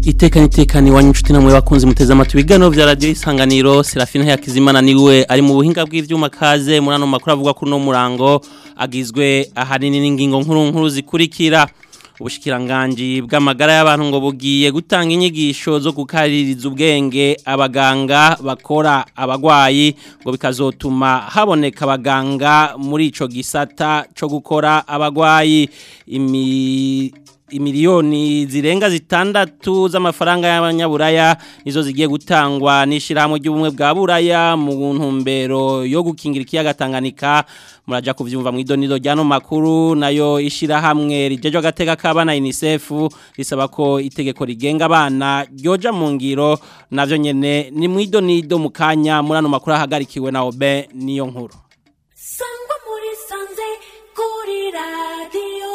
itekanye itekanye iwanyu inshuti namwe bakunze muteze amatwi ibiganiro vya radio isanganiro Serafina Yakizimana niwe ari mu buhinga bw'ivyuma kaze muri ano makuru avuga ko no murango agizwe ahanini n'ingingo nkuru nkuru zikurikira ubushikiranganji bw'amagara y'abantu ngo bugiye gutanga inyigisho zo gukaririza ubwenge abaganga bakora abagwayi ngo bikazotuma haboneka abaganga muri ico gisata co gukora abagwayi imi imiliyoni zirenga zitandatu z'amafaranga y'abanyaburaya nizo zigiye gutangwa n'ishirahamwe ry'ubumwe bwa buraya mu ntumbero yo gukingira ikiyaga Tanganyika muraja kuvyumva mu idonido ryano makuru nayo ishirahamwe rijeje agateka k'abana UNICEF risaba ko itegeko rigenga abana ryoja mu ngiro navyo nyene ni mu idonido mu kanya muri ano makuru ahagarikiwe na Obe niyo nkuru sangwa muri sanze kuri radio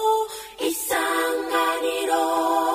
isanganiro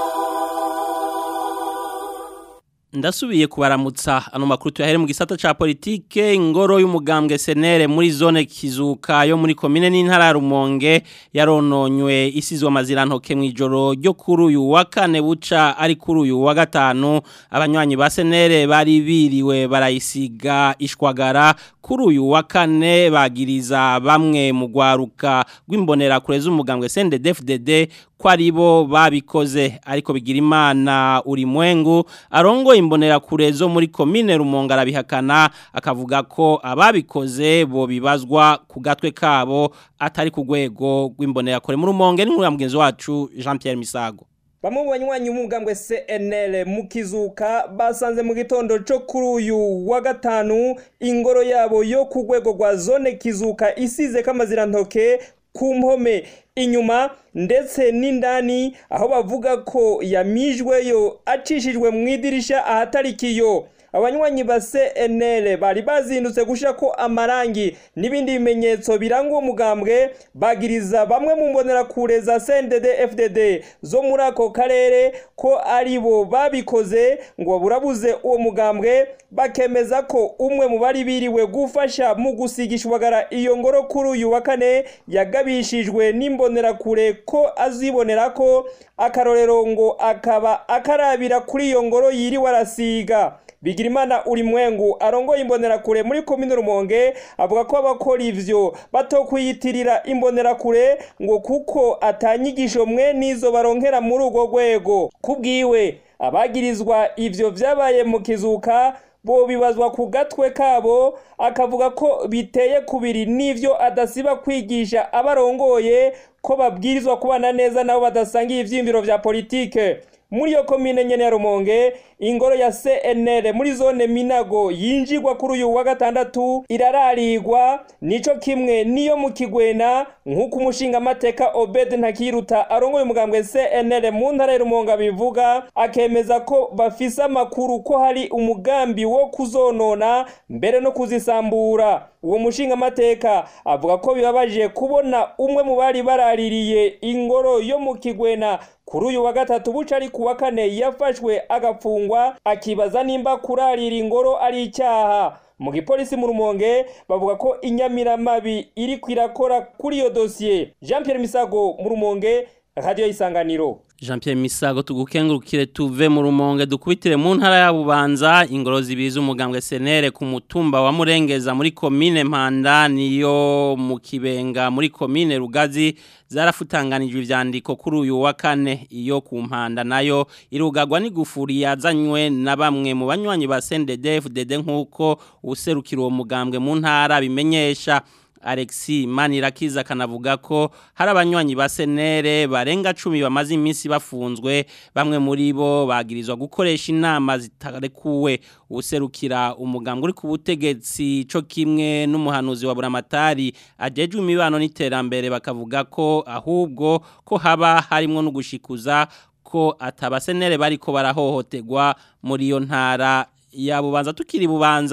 Ndasubiye kubaramutsa ano makuru tuyahere mu gisata ca politike ingoro y'umugambwe senere muri zone kizuka yo muri komine n'intara ya Rumonge yarononywe isizwe amazirantoke mu ijoro ryo kuri uyu wa kane buca ari kuri uyu wa gatanu abanywanyi ba senere bari biriwe barayisiga ishwagara kuri uyu wa kane bagiriza bamwe mu gwaruka rw'imbonera kureza umugambwe CNDD-FDD ko aribo babikoze ariko bigira imana uri mwengu arongo imbonera kure zo muri komine Rumonge arabihakana akavuga ko ababikoze bo bibazwa ku gatwe kabo atari ku rwego rw'imbonera kure mu Rumonge ni nkuru mugenzi wacu Jean Pierre Misago Bamwe mu banywanyi umugambwe CNL mu kizuka basanze mu gitondo cyo kuri uyu wa gatanu ingoro yabo yo ku rwego rwa zone kizuka isize kamazirantoke ku mpome inyuma ndetse n'indani aho bavuga ko yamijweyo acishijwe mu idirisha ahatarikiyo abanywanyi ba CNL bari bazindutse gusha ko amarangi n'ibindi bimenyetso biranga uwo mugambwe bagiriza bamwe mu mbonerakure za CNDD FDD zo muri ako karere ko ari bo babikoze ngo burabuze uwo mugambwe bakemeza ko umwe mu bari biriwe gufasha mu gusigisha ubagara iyo ngoro kuri uyu wa kane yagabishijwe n'imbonerakure ko azibonera ko akarorero ngo akaba akarabira kuri iyo ngoro yiriwe arasiga Bigirimana uri mwengu arongoye imbonerakure muri komine Rumonge avuga ko abakora ivyo batokwiyitirira imbonerakure ngo kuko atanyigisho mwe nizo baronkera muri urwo rwego kubwiwe abagirizwa ivyo vyabaye mu kizuka bo bibazwa ku gatwe kabo akavuga ko biteye kubiri n'ivyo adasiba kwigisha abarongoye ko babwirizwa kubana neza nabo badasangiye ivyiyumviro vya politike muri iyo komine nyene ya Rumonge ingoro ya CNL muri zone Minago yinjirwa kuri uyu wa gatandatu irararigwa nico kimwe niyo mu Kigwena nk'uko umushinga amateka Obed Ntakiruta arongoye umugambwe CNL mu ntara ya Rumonge bivuga akemeza ko bafise amakuru ko hari umugambi wo kuzonona mbere no kuzisambura uwo mushinga amateka avuga ko bibabaje kubona umwe mu bari baraririye ingoro yo mu Kigwena kuri uyu wa gatatu buca ari ku wa kane yafashwe agafungwa akibaza nimba kurarira ingoro ari icyaha mu gipolisi mu rumonge bavuga ko inyamiramabi iri kwirakora kuri iyo dosiye jean Pierre misago mu rumonge radiyo y'isanganiro Jean Pierre Misago tugukengurukire tuve mu rumonge dukubitire mu ntara ya Bubanza ingoro zibiza umugambwe senere ku mutumba wa Murengeza muri commune Mpanda niyo mu Kibenga muri commune Rugazi zarafutanganijwe ivyandiko kuri uyu wa kane iyo ku Mpanda nayo irugagwa n'igufuri yazanywe na bamwe mu banywanyi ba CNDD-FDD nkuko userukira uwo mugambwe mu ntara bimenyesha Alexi Manirakiza kanavuga ko hari abanywanyi ba senere barenga 10 bamaze iminsi bafunzwe bamwe muri bo bagirizwa gukoresha inama zitarekuwe userukira umugambwe uri ku butegetsi co kimwe n'umuhanuzi wa Buramatari ajejwe imibano n'iterambere bakavuga ko ahubwo ko haba harimo no gushikuza ko atabasenere bariko barahohoterwa muri iyo ntara ya bubanza tukiri bubanza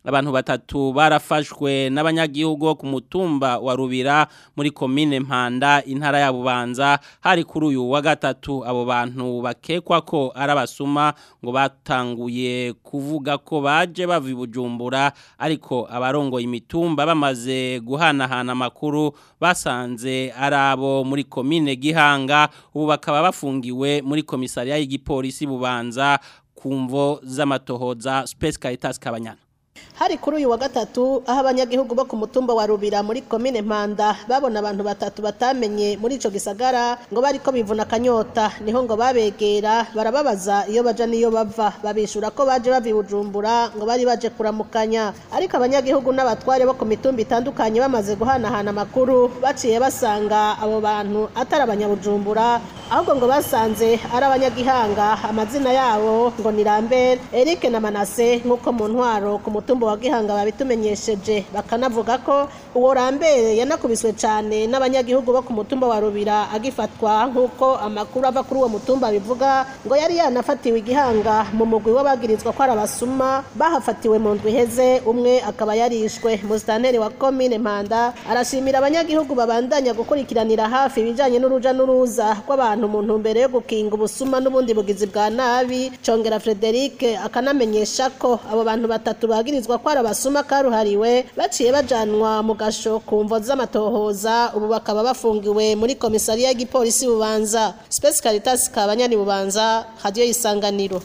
abantu batatu barafashwe n'abanyagihugu bo ku mutumba wa Rubira muri komine Mpanda intara ya Bubanza hari kuri uyu wa gatatu abo bantu bakekwa ko ari abasuma ngo batanguye kuvuga ko baje bava i Bujumbura ariko abarongoye imitumba bamaze guhanahana amakuru basanze ari abo muri komine Gihanga ubu bakaba bafungiwe muri komisariya y'igipolisi Bubanza kumvo z'amatohoza Space Caritas Kabanyana hari kuri uyu wa gatatu aho abanyagihugu bo ku mutumba wa rubira muri komine mpanda babona abantu batatu batamenye muri ico gisagara ngo bariko bivuna akanyota niho ngo babegera barababaza iyo baja niyo bava babishura ko baje bava i bujumbura ngo bari baje kuramukanya ariko abanyagihugu n'abatware bo ku mitumba itandukanye bamaze guhanahana amakuru baciye basanga abo bantu atari abanyabujumbura ahubwo ngo basanze ari abanyagihanga amazina yabo ngo ni Lambert Eric na Manase nk'uko mu ntwaro ku mutumba wa Gihanga babitumenyesheje bakanavuga ko uwo Lambert yanakubiswe cyane n'abanyagihugu bo ku mutumba wa Rubira agifatwa nk'uko amakuru ava kuri uwo mutumba bivuga ngo yari yanafatiwe igihanga mu mugwi w'abagirizwa ko ari abasuma bahafatiwe mu ndwi iheze umwe akaba yarishwe musitanteri wa komine Mpanda arashimira abanyagihugu babandanya gukurikiranira hafi ibijanye n'uruja n'uruza rw'abantu mu ntumbero yo gukinga ubusuma n'ubundi bugizi bwa nabi congera Frederic akanamenyesha ko abo bantu batatu bagirizwa ko ari abasuma karuhariwe baciye bajanwa mu gasho ku mvo z'amatohoza ubu bakaba bafungiwe muri komisariya y'igipolisi bubanza Space Caritas kabanyani bubanza radio isanganiro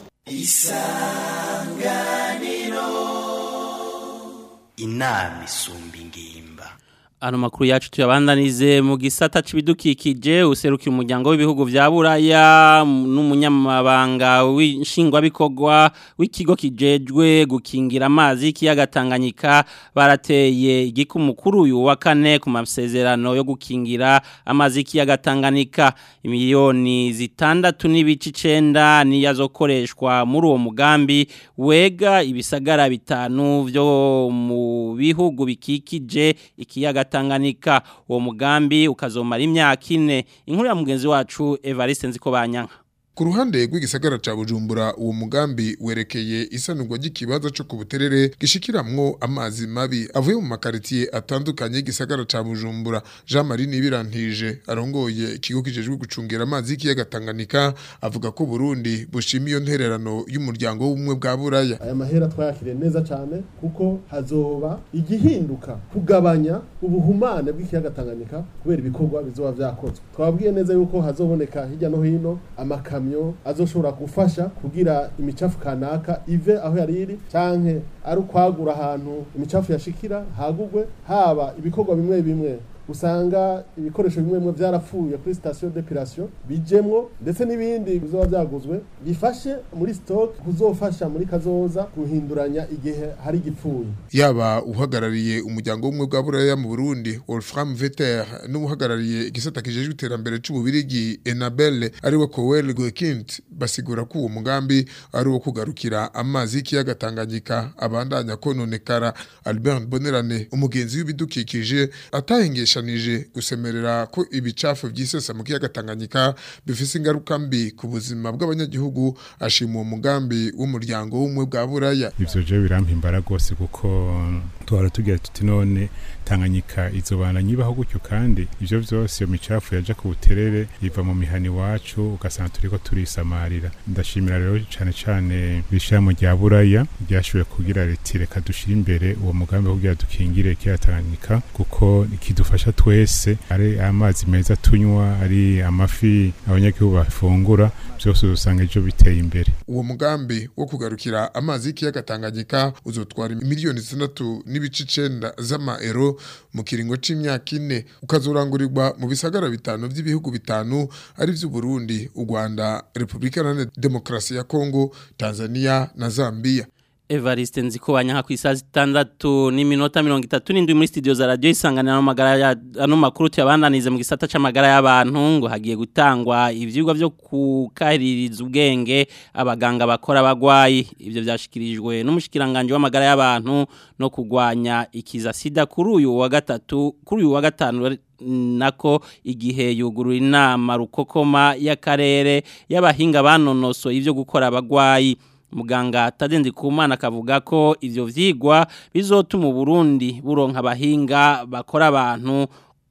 inama isumba ingimba Ano makuru yacu tuyabandanize mu gisata c'ibidukikije userukira umuryango w'ibihugu vya Buraya n'umunyamabanga w'inshingwa bikogwa w'ikigo kijejwe gukingira amazi kiyaga Tanganyika barateye igikumukuru uyu wa kane ku masezerano yo gukingira amazi kiyaga Tanganyika imiliyoni zitandatu n'ibice 9 niyazokoreshwa muri uwo mugambi wega ibisagara bitanu vyo mu bihugu bikikije ikiyaga Tanganyika uwo mugambi ukazomara imyaka ine inkuru ya mugenzi wacu Evariste Nzikobanyanka Ku ruhande rw'igisagara ca Bujumbura uwo mugambi werekeye isanurwa ry'ikibazo cyo kubuterere gishikiramwo amazi mabi avuye mu makaritiye atandukanye y'igisagara ca Bujumbura Jean Marie Nibirantije arongoye ikigo kijejwe gucungera amazi y'ikiyaga Tanganyika avuga ko Burundi bushima iyo ntererano y'umuryango w'ubumwe bwa Buraya aya mahera twayakiriye neza cyane kuko hazoba igihinduka kugabanya ubuhumane bw'ikiyaga Tanganyika kubera ibikorwa bizoba vyakozwe twabwiye neza yuko hazoboneka hirya no hino amakamyo azoshobora gufasha kugira imicafu kanaka ive aho yari iri canke ari ukwagura ahantu imicafu yashikira hagugwe haba ibikorwa bimwe bimwe usanga ibikoresho bimwe bimwe byarapfuye kuri station d'epilation bijemwo ndetse n'ibindi bizoba byaguzwe bifashe muri stock kuzofasha muri kazoza guhinduranya igihe hari gipfuye yaba uhagarariye umuryango w'ubumwe bwa Buraya mu Burundi Wolfram Vetter n'uhagarariye igisata kijejwe iterambere c'ububirigi Enabel ariwe Coel Goekint basigura ko uwo mugambi ari wo kugarukira amazi y'ikiyaga Tanganyika abandanya kononekara Albert Bonerane umugenzi w'ibidukikije atahengesha yashanije gusemerera ko ibicafu by'isesa mu kiyaga Tanganyika bifise ingaruka mbi ku buzima bw'abanyagihugu ashima uwo mugambi w'umuryango w'umwe bwa Buraya ivyo je birampimbara rwose kuko twara tugira tuti none Tanganyika izobana nyibaho gutyo kandi ivyo vyose iyo micafu yaja ku buterere iva mu mihani wacu ugasanga turiko turisamarira ndashimira rero cane cane bishamo rya Buraya ryashoboye kugira riti reka dushira imbere uwo mugambi wo kugira dukingire kiyaga Tanganyika kuko kidufasha twese ari amazi meza tunywa ari amafi abanyagihugu bafungura byose usanga ejo biteye imbere uwo mugambi wo kugarukira amazi y'ikiyaga Tanganyika uzotwara miliyoni zitandatu n'ibice icenda z'amaero mu kiringo c'imyaka ine ukazorangurirwa mu bisagara bitanu by'ibihugu bitanu ari vy'u Burundi u Rwanda Republika Iharanira Demokarasi ya Kongo Tanzania na Zambia Evariste nzikobanya nka kwisa zitandatu n'iminota 37 muri studio za radio isangana no magara ya ano makuru tuyabandanize mu gisata c'amagara y'abantu ngo hagiye gutangwa ivyigwa byo kukaririza ubwenge abaganga bakora abagwayi ivyo byashikirijwe n'umushikiranganje w'amagara y'abantu no kugwanya ikiza sida kuri uyu wa gatatu kuri uyu wa gatanu nako igihe yugurura inama rukokoma y'akarere y'abahinga banonoso ivyo gukora abagwayi muganga Tadendi Kumana akavuga ko ivyo vyigwa bizotuma Burundi buronka abahinga bakora abantu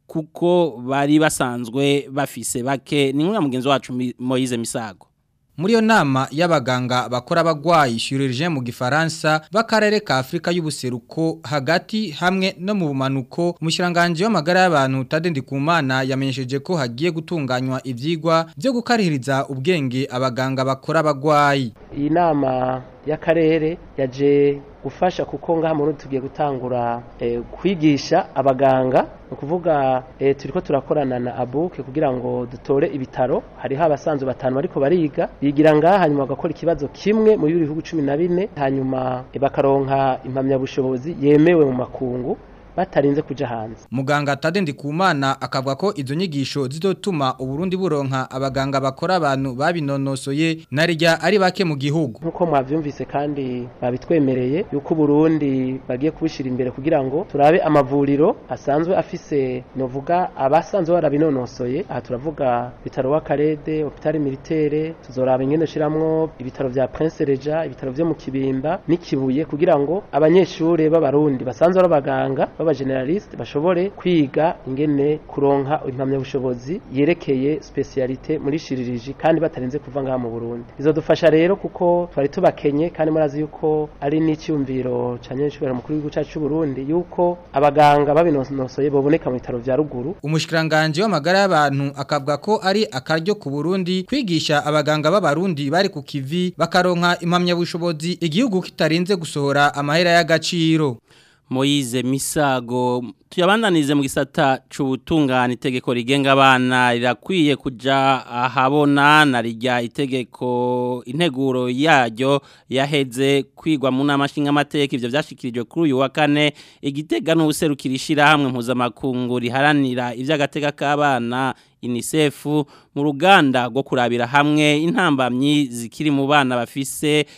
kuko bari basanzwe bafise bake ni nk'umwe mugenzi wacu Moise Misago Muri yo nama y'abaganga bakora abagwayi chirurgien mu gifaransa b'akarere ka Afrika y'ubuseruko hagati hamwe no mu bumanuko umushiranganje w'amagara y'abantu Tadendi Kumana yamenyesheje ko hagiye gutunganywa ivyigwa byo gukarihiriza ubwenge abaganga bakora abagwayi. Iyi nama y'akarere yaje gufasha kuko ngaha muri tugiye gutangura eh, kwigisha abaganga ukuvuga eh, turiko turakorana na abuke kugira ngo dutore ibitaro hariho abasanzwe batanu bariko bariga bigira ngaha hanyuma bagakora ikibazo kimwe mu bihugu 14 hanyuma eh, bakaronka impamyabushobozi yemewe mu makungu batarinze kuja hanze Muganga Tadendi Kumana akavuga ko izo nyigisho zizotuma Uburundi buronka abaganga bakora abantu babinonosoye narijya ari bake mu gihugu nkuko mwavyumvise kandi babitwemereye yuko Burundi bagiye kubishira imbere kugira ngo turabe amavuriro asanzwe afise novuga abasanzwe barabinonosoye aha turavuga bitaro w'akarede hopital militaire tuzoraba ingene shiramwo ibitaro vya Prince Reja ibitaro vyo mu Kibimba n'ikibuye kugira ngo abanyeshure b'abarundi basanzwe ari abaganga baba generaliste bashobore kwiga ingene kuronka impamyabushobozi yerekeye specialite muri shiririji kandi batarinze kuva ngaha mu Burundi bizodufasha rero kuko twari tubakenye kandi murazi yuko ari n'icyumviro ca nyenshubera mukuru w'igihugu cyacu cy'u Burundi yuko abaganga babinonosoye baboneka mu bitaro vya ruguru umushikiranganje w'amagara y'abantu akavuga ko ari akaryo ku Burundi kwigisha abaganga b'abarundi bari ku kivi bakaronka impamyabushobozi igihugu kitarinze gusohora amahera y'agaciro Moize Misago tuyabandanize mu gisata c'ubutungane itegeko rigenga abana rirakwiye kuja ahabona na rijya itegeko integuro yaryo yaheze kwigwa mu nama nshinga amateka ivyo vyashikirijwe kuri uyu wa kane igitega n'ubuserukira ishirahamwe mpuzamakungu riharanira ivy'agateka k'abana UNICEF mu ruganda rwo kurabira hamwe intambamyi zikiri mu bana bafise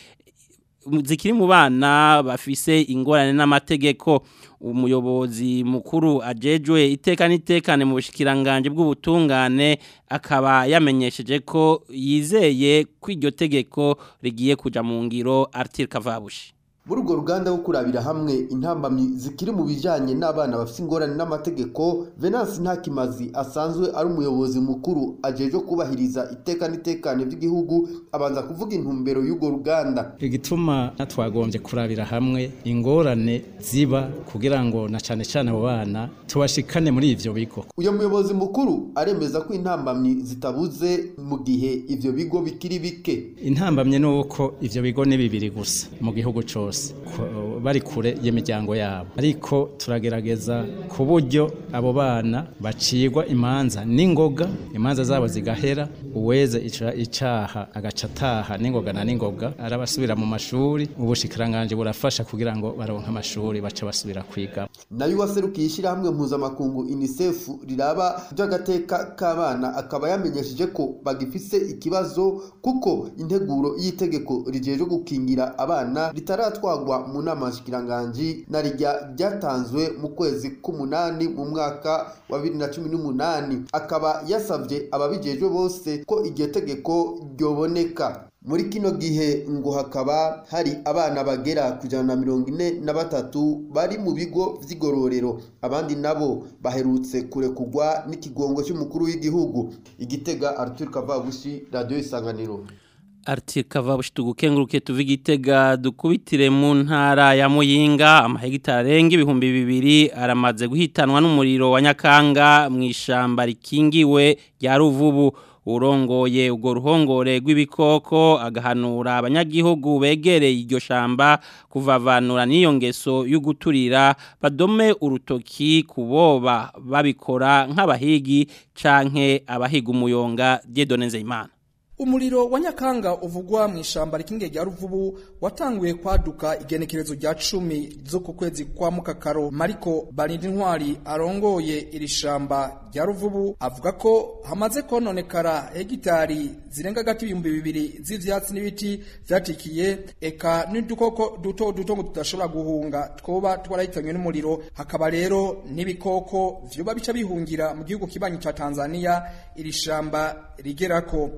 zikiri mu bana bafise ingorane n'amategeko umuyobozi mukuru ajejwe iteka n'itekane mu bushikiranganje bw'ubutungane akaba yamenyesheje ko yizeye ko iryo tegeko rigiye kuja mu ngiro Arthur Kavabushi muri urwo ruganda rwo kurabira hamwe intambamyi zikiri mu bijyanye n'abana bafite ingorane n'amategeko venance ntakimazi asanzwe ari umuyobozi mukuru ajeje kubahiriza iteka n'itekane by'igihugu abanza kuvuga intumbero y'urwo ruganda igituma twagombye kurabira hamwe ingorane ziba kugira ngo na cyane cyane abo bana tubashikane muri ivyo bigo uyu muyobozi mukuru aremeza ko intambamyi zitabuze mu gihe ivyo bigo bikiri bike intambamye ni uko ivyo bigo ni bibiri gusa mu gihugu cose bari kure y'imiryango yabo ariko turagerageza ku buryo abo bana bacigwa imanza n'ingoga imanza zabo zigahera uweze icaha agaca ataha n'ingoga na n'ingoga arabasubira mu mashuri ubushikiranganje burafasha kugira ngo baronke amashuri bace basubira kwiga nayo waserukiye ishyirahamwe mpuzamakungu UNICEF riraba by'agateka k'abana akaba yamenyesheje ko bagifise ikibazo kuko integuro y'itegeko rijeje gukingira abana ritaratwa twagwa mu nama nshikiranganji na rijya ryatanzwe mu kwezi k'umunani mu mwaka wa bibiri na cumi n'umunani akaba yasabye ababijejwe bose ko iryo tegeko ryoboneka muri kino gihe ngo hakaba hari abana bagera ku ijana na mirongo ine na batatu bari mu bigo vy'igororero abandi nabo baherutse kurekugwa n'ikigongo cy'umukuru w'igihugu igitega Arthur Kavabushi radio isanganiro Arti kavabushi tugukenguruke tuvi gitega dukubitire mu ntara ya Muyinga amahegitari arenga ibihumbi bibiri aramaze guhitanwa n'umuriro wa Nyakanga mu ishamba rikingiwe rya Ruvubu urongoye ubwo ruhongore rw'ibikoko agahanura abanyagihugu begereye iryo shamba kuvavanura n'iyo ngeso yo guturira badome urutoki kuboba babikora nk'abahigi canke abahiga umuyonga Dieudonne Nzeyimana Umuriro wa Nyakanga uvugwa mu ishamba rikinge rya Ruvubu watanguye kwaduka igenekerezo rya 10 zo ku kwezi kwa mukakaro Mariko Barindi Ntwari arongoye iri shamba rya Ruvubu avuga ko hamaze kononekara hegitari zirenga gati ibihumbi bibiri z'ivyatsi n'ibiti vyatikiye eka n'udukoko duto duto ngo tudashobora guhunga twoba twarahitanywe n'umuriro hakaba rero n'ibikoko vyoba bica bihungira mu gihugu kibanyi ca Tanzania iri shamba rigerako ni bande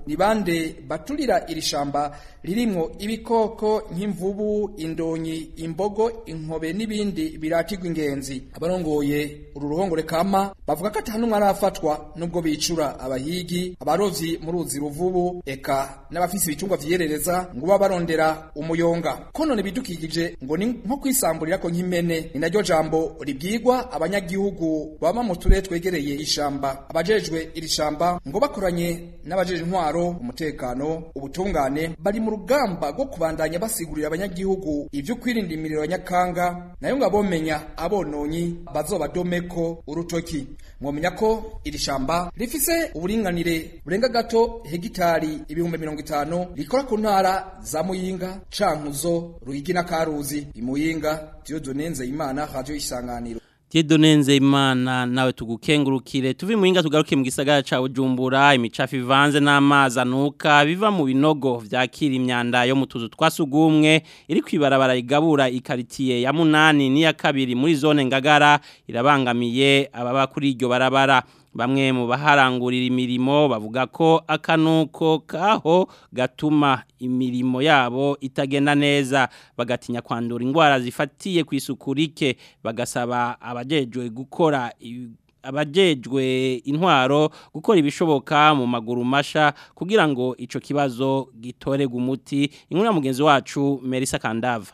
bande baturira iri shamba ririmwo ibikoko nk'imvubu indonyi imbogo inkobe n'ibindi biratirwa ingenzi abarongoye uru ruhongore kama bavuga ko atanumwe arafatwa nubwo bicura abahigi abarovyi mu ruzi ruvubu eka n'abafise ibitungwa vyiyerereza ngo baba barondera umuyonga konone bidukikije ngo ni nko kwisamburira ko nk'impene ni naryo jambo ribwirwa abanyagihugu baba mu turere twegereye ishamba abajejwe iri shamba ngo bakoranye n'abajeje intwaro umutekano ubutungane bari mu rugamba rwo kubandanya basigurira abanyagihugu ivyo kwirinda imiriro ya nyakanga nayo ngo abomenya abononyi bazobadomeko urutoki mwomenya ko iri shamba rifise uburinganire burenga gato hegitari ibihumbi mirongo itanu rikora ku ntara za muyinga cankuzo ruyigi na karuzi imuyinga Dieudonne Nzeyimana radio isanganiro Tiedonenze imana nawe tugukengurukire tuvi muhinga tugaruke mu gisagara ca Bujumbura imicafu ivanze n'amazi anuka biva mu binogo vyakira imyanda yo mu tuzu twasugumwe iri kwibarabara igabura ikaritiye ya munani n'iya kabiri muri zone ngagara irabangamiye ababa kuri iryo barabara bamwe mu baharangurira imirimo bavuga ko akanuko kaho gatuma imirimo yabo itagenda neza bagatinya kwandura indwara zifatiye ku isuku rike bagasaba abajejwe gukora abajejwe intwaro gukora ibishoboka mu maguru masha kugira ngo ico kibazo gitorega umuti inkuru ya mugenzi wacu Melissa Kandava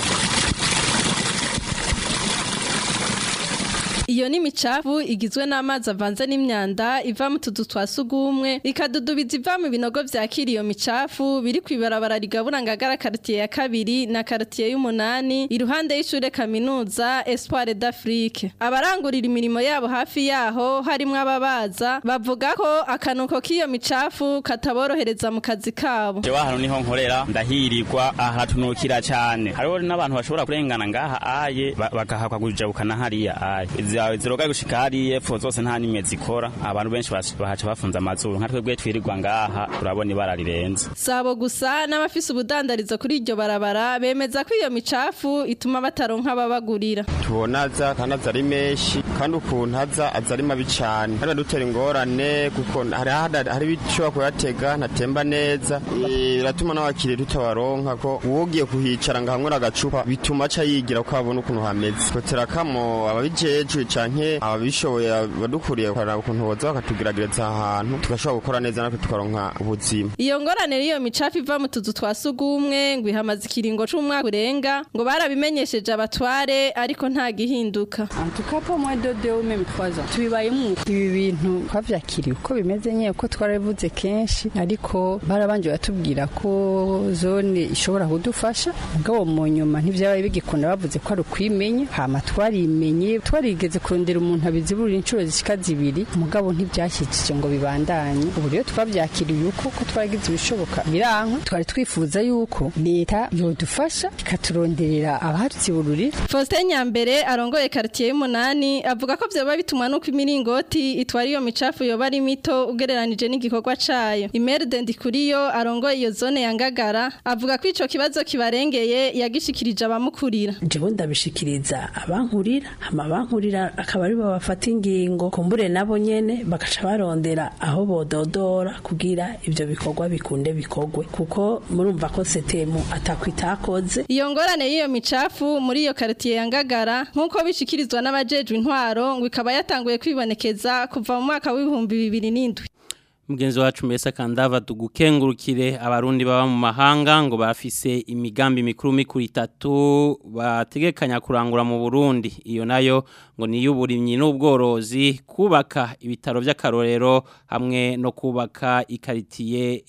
Iyo ni micafu igizwe n'amazi avanze n'imyanda iva mu tuzu twa sugumwe ikadudubiza iva mu binogo vyakira iyo micafu biri kwibarabara rigabura ngagara quartier ya kabiri na quartier y'umunani iruhande y'ishure kaminuza Espoir d'Afrique abarangurira imirimo yabo hafi yaho harimwo ababaza bavuga ko akanuko k'iyo micafu kataborohereza mu kazi kabo jewe hano niho nkorera ndahirirwa aha tunukira cyane hariho n'abantu bashobora kurengana ngaha aye bagahakwa kujabukana hariya aye zawe ziroga gushika hariya epfo zose nta nimwe zikora abantu benshi bahaca bafunze amazuru nka twebwe twirirwa ngaha turabona ibara rirenze sabo gusa n'abafise ubudandarizo kuri iryo barabara bemeza ko iyo micafu ituma bataronka ababagurira tubona aza kandi aza ari menshi kandi ukuntu aza aza ari mabi cyane hari badutera ingorane kuko hari hari ibishobora kuyatega ntatemba neza biratuma n'abakiriya tutabaronka ko uwogiye kuhicara ngo hamwe agacupa bituma aca yigira ko abona ukuntu hameze kotera kamo ababijejwe canke ababishoboye badukuriye kuraba ukuntu boza bakatugeragereza ahantu tugashobora gukora neza natwe tukaronka ubuzima iyo ngorane y'iyo micafu iva mu tuzu twa sugumwe ngo ihamaze ikiringo c'umwaka urenga ngo barabimenyesheje abatware ariko nta gihinduka tukapa mwe dode ou même 3 ans tubibayemo ibi bintu twavyakiriye uko bimeze nyeye ko twarabivuze kenshi ariko barabanje batubwira ko zone ishobora kudufasha mugabo mu nyuma ntivyabaye bigikunda bavuze ko ari ukwimenya hama twarimenye twarigeze kurondera umuntu abizibura inshuro zishika zibiri mugabo ntibyashyikije ngo bibandanye ubu rero twabyakiriye uko ko twaragize ibishoboka biranka twari twifuza yuko leta yodufasha ikaturonderera abazibururira Faustin Nyambere arongoye quartier y'umunani avuga ko vyoba bitumwa nuko imiringoti itwara iyo micafu yoba ari mito ugereranije n'igikorwa cayo Imerde Ndikuriyo arongoye iyo zone ya Ngagara avuga ko ico kibazo kibarengeye yagishikirije abamukurira jewe ndabishikiriza abankurira hama abankurira akaba ari bo bafata ingingo kumbure nabo nyene bakaca barondera aho bododora kugira ivyo bikorwa bikunde bikogwe kuko murumva ko setemu atakwitakoze iyo ngorane y'iyo micafu muri iyo quartier ya Ngagara nkuko bishikirizwa n'abajejwe intwaro ngo ikaba yatanguye kwibonekeza kuva mu mwaka w'ibihumbi bibiri n'indwi Mugenzi wacu mbese kandava tugukengurukire abarundi baba mu mahanga ngo bafise imigambi mikuru mikuru itatu bategekanya kurangura mu Burundi iyo nayo ngo ni y'uburimyi n'ubworozi kubaka ibitaro by'akarorero hamwe no kubaka ikaritiye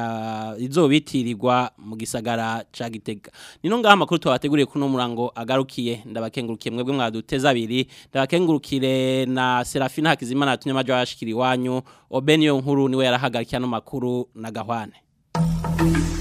ya izobitirirwa mu gisagara ca Gitega nino ngaha makuru twabateguriye kuno murango agarukiye ndabakengurukiye mwebwe mwaduteza abiri ndabakengurukire na Serafina Hakizimana atunyamaje washikiri wanyu Obenio nkuru niwe yarahagarikiye no makuru na gahwane